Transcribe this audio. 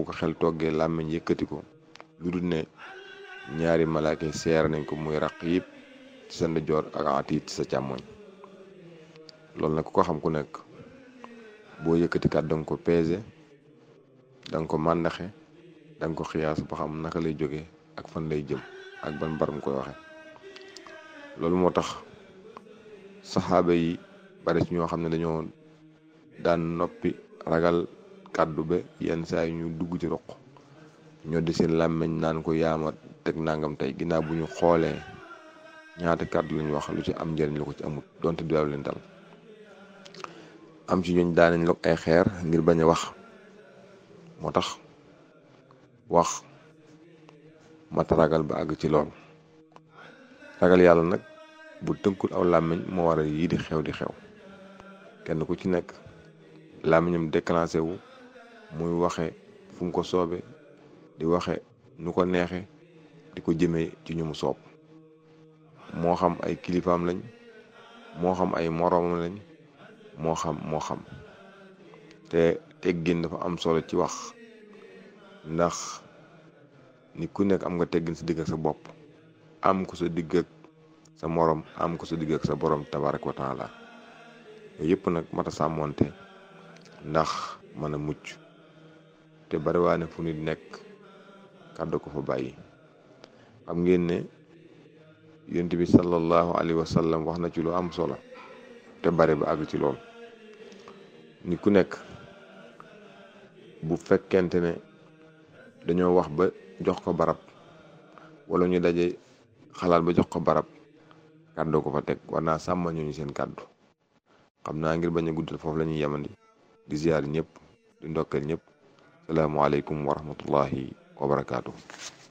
ko xel toggee làmmiñ yëkkati ko lu dul ne ñaari malaaka seer nañ ko muy raq yëpp ci sa ndijoor ak atiit ci sa càmmoñ loolu nag ku ko xam ku nekk boo yëkkati kat da nga ko peese da nga ko màndaxe da nga ko xiyaas ba xam naka lay jógee ak fan lay jëm ak ban baram koy waxe loolu moo tax saxaaba yi bari ci ñoo xam ne dañoo daan noppi ragal kàddu ba yenn saa yi ñu dugg ci roq ñoo di seen làmmiñ naan ko yaama teg nangam tey ginnaaw bu ñu xoolee ñaata kàddu lañu wax lu ci am njëriñ la ko ci amut donte du leen dal am ci ñooñ daanañ log ay xeer ngir bañ a wax moo tax wax mata ragal ba àgg ci lool ragal yàlla nag bu tënkul aw làmmiñ moo waral yii di xew di xew kenn ku ci nekk làmmiñam déclenché wu muy waxe fu mu ko soobe di waxe nu ko neexe di ko jëmee ci ñu mu soob moo xam ay kilifaam lañ moo xam ay moroomam lañ moo xam moo xam te teggin dafa am solo ci wax ndax ni ku nekk am nga teggin sa digg ak sa bopp am ko sa digg ak sa morom am ko sa digg ak sa borom tabarak wa taala yooyu yëpp nag mata sàmmoonte ndax mën a mucc te bariwaane fu nit nekk kàddu ko fa bàyyi xam ngeen ne yonent bi sallallahu alayhi wa sallam wax na ci lu am solo te bari ba àgg ci lool nit ku nekk bu fekkente ne dañoo wax ba jox ko barab wala ñu daje xalaat ba jox ko barab kàddu ko fa teg war naa sàmma ñooñu seen kàddu xam naa ngir bañ a guddal foofu la ñuy yemandi di ziyaar ñëpp di ndokkeel ñëpp salaamualeykum wa rahmatullahi wa barakaatu.